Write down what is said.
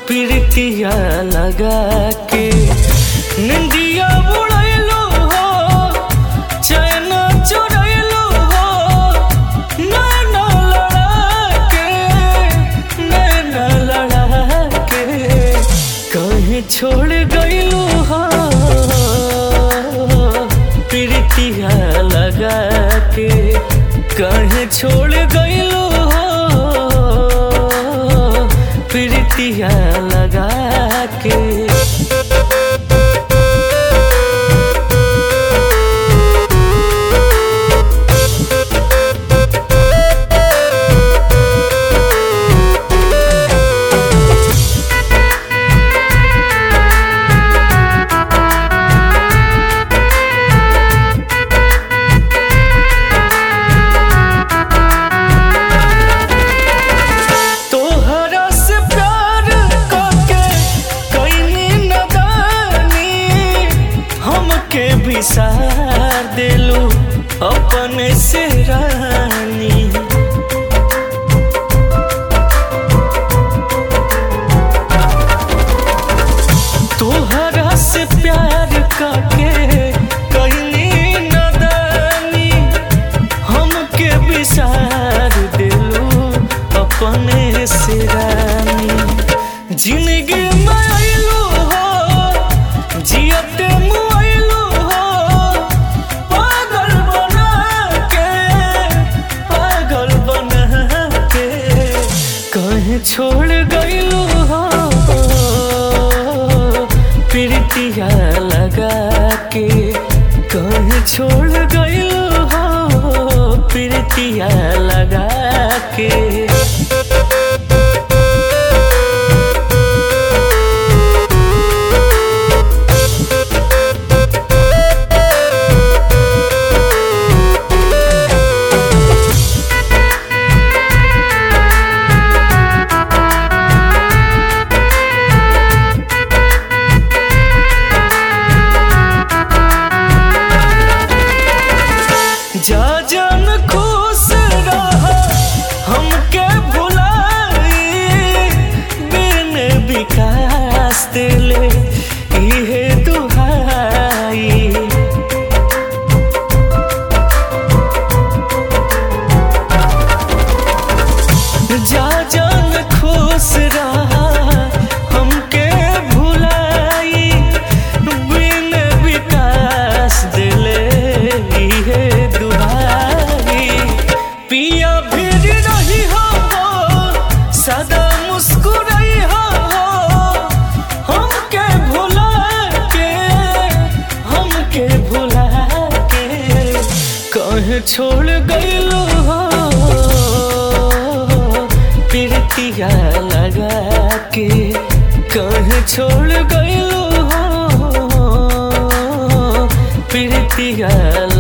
प्रीतिया लगा के निंदिया बुड़ैलो हो चैन चुरैलो हो नैना लड़ा के नैना लड़ा के कहीं छोड़ गईलो हो प्रीतिया लगा के कहीं छोड़ गईलो हो प्रीतिया लगा के तोहरा से प्यार करके कैनी नदानी हमके बिसार देलू अपने से रानी तोहरा से प्यार करके कैनी नदानी हमके बिसार दिलू अपने से रानी जिंदगी में आइलू हो जियते मुआइलू हो पागल बना के पागल बना के कहीं छोड़ गईलू हो प्रीतिया लगा के कहीं छोड़ गईलू हो प्रीतिया लगा के जा जान खुश रह हमके भुलाई बिन विकास दिले इहे दुहाई जा जान खुश रहा हमके भुलाई बिन विकास दिले इहे दुहाई पिया फिर रही हो सदा मुस्कुराई हो हमके भुला के हमके भुला के कहीं छोड़ गईलो हो प्रीतिया लगा के कहीं छोड़ गईलो हो प्रीतिया